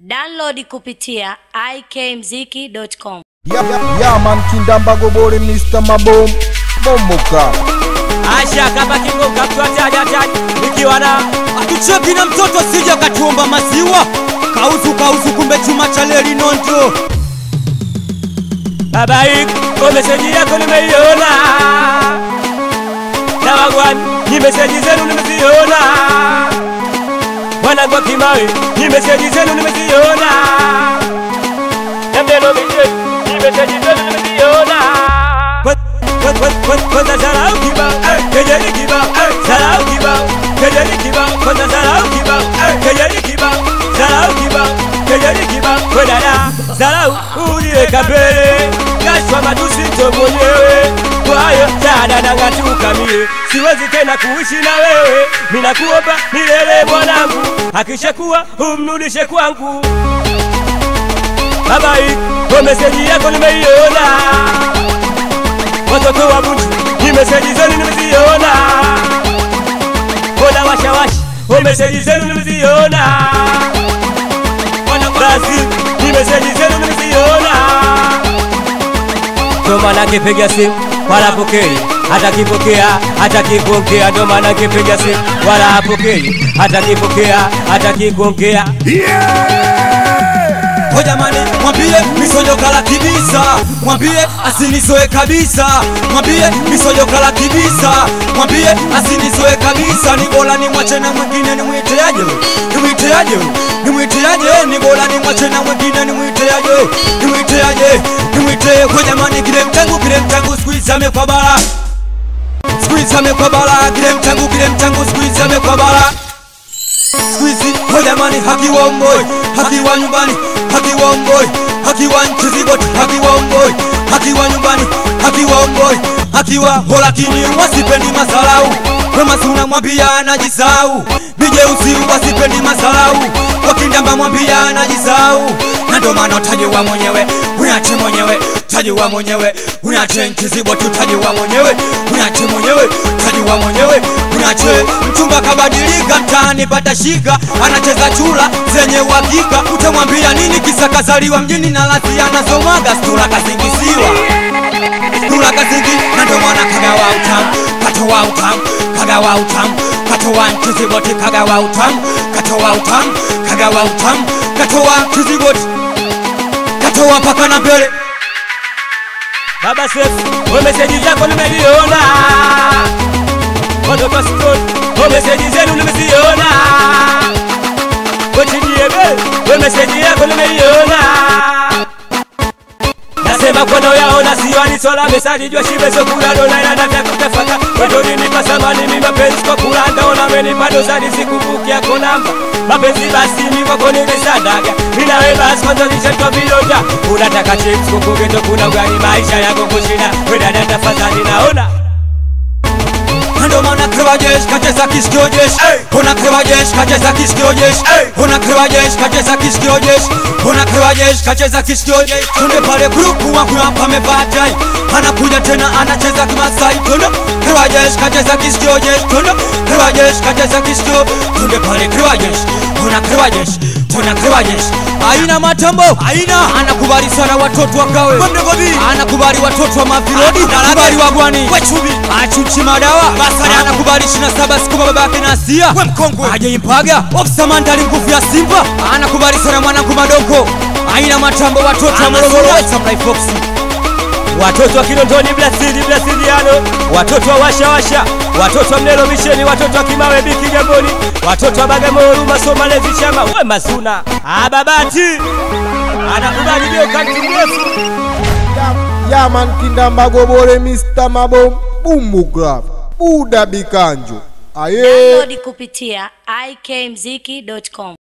Download kupitia ikmziki.com. Yeah, yeah, yeah, man, Kindamba Gobore, Mr. Mabom, Bomboka. Asha kama kigonga mtu ataja ataja nikiwa na atucheki na mtoto sija katuomba maziwa kauzu kauzu kumbe chuma cha leli nonto baba hii kwa meseji yako nimeiona na wagwan ni meseji zenu nimeziona wanagwa kimawe ni meseji zenu nimeziona na mdelo mije ni meseji zenu nimeziona kwanza zarau kibao kejeli kibao zarau kibao kejeli kibao kwanza zarau kibao kejeli kibao zarau kibao kejeli kibao kwedada zarau uliweka mbele gashwa matusi to mwenyewe kwayo dada nangatukamie siwezi tena kuishi na wewe minakuomba milele mwanangu akishakuwa umrudishe kwangu babai kwa meseji yako nimeiona watoto wa Bunju, ni meseji zenu nimeziona. Mbona washawashi, o meseji zenu nimeziona. Wana Brazil, ni meseji zenu nimeziona. Ndo maana kipiga simu wala hapokei, hata kipokea hata kikuongea. Ndo maana kipiga simu wala hapokei, hata kipokea hata kikuongea. ho jamani mwambie misojokala kibisa mwambie asinizoe kabisa mwambie misojokala kibisa mwambie asinizoe kabisa ni bora ni mwache na mwingine nimwiteaje nimwiteaje nimwiteaje ni bora ni mwache na mwingine nimwiteaje nimwiteaje nimwite ho jamani kile mtangu kile mtangu squeeze amekwa bara squeeze amekwa bara kile mtangu kile mtangu squeeze amekwa bara Squeezy, oh jamani, haki wa mboi, haki wa nyumbani, haki wa mboi, haki wa nchi ziboti, haki wa mboi, haki wa nyumbani, haki wa mboi, haki wa ho, lakini wasipendi masalau. Wema si unamwambia anajisau, mijeusi wasipendi masalau, wakindamba mwambia anajisau, na ndo maana utajiwa mwenyewe, unache mwenyewe, utajiwa mwenyewe, unache nchi ziboti, utajiwa mwenyewe, unache mwenyewe, utajiwa mwenyewe, unache mchumba kabadilika mtaani pata shika anacheza chula zenye uhakika utamwambia nini kisa kazaliwa mjini na lasi anazomaga stura kasingisiwa stura kasingi na ndo mwana kagawa utamu katowa utamu kagawa utamu katowa ntiziboti kagawa utamu katowa utamu kagawa utamu katowa ntiziboti katowa paka na mbele Baba Sefu, o meseji zako nimeliona. Watoto wa Sikoni, o meseji zenu nimeziona. Wechidiebe, o meseji yako nimeiona. Nasema kwano yaona siwani sola mesali jua shibe so kula dona ina nafya kutafaka Wendo nini pasamani mimi mapenzi kwa kula ndaona meni bado zani sikumbuki yako namba Mapenzi basi mimi kwako nimesadaga Mina we basi kwanza nishatwa vilonda Unataka chips kukugeto kuna ugali maisha yako kushinda Weda dada tafadhali naona ndo maana krewa jeshi kacheza kisikio jeshi Ona krewa jeshi kacheza kisikio jeshi Ona krewa jeshi kacheza kisikio jeshi Ona krewa jeshi kacheza kisikio jeshi Tunde pale grupu wangu hapa amevaa tai Anakuja tena anacheza kimasai Tunde krewa jeshi kacheza kisikio jeshi Tunde krewa jeshi kacheza kisikio Tunde pale krewa jeshi Ona krewa jeshi Tuna krewa jeshi Aina matambo Aina Anakubali sana watoto wakawe Anakubali watoto wa mavilodi Anakubali wagwani Wechubi Achuchi madawa Basari anakubali 27 siku baba yake na Asia We mkongwe Aje impaga Ofisa mandali nguvu ya Simba Anakubali sana mwanangu madoko Aina matambo watoto wa Morogoro Samurai Fox watoto wa Kinondoni Blasidi Blasidiano, watoto wa Washa Washa, watoto wa Mlelo Misheni, watoto wa Kimawe Biki Gamboni, watoto wa Bagamoyo Masoma Lezi Chama, we Masuna Ababati anakubali ndio kanti mrefu Yeah, yeah, man, Kindamba Gobore, Mr. Mabom, Bomboka. Buda Bikanjo. Aye. Download kupitia ikmziki.com.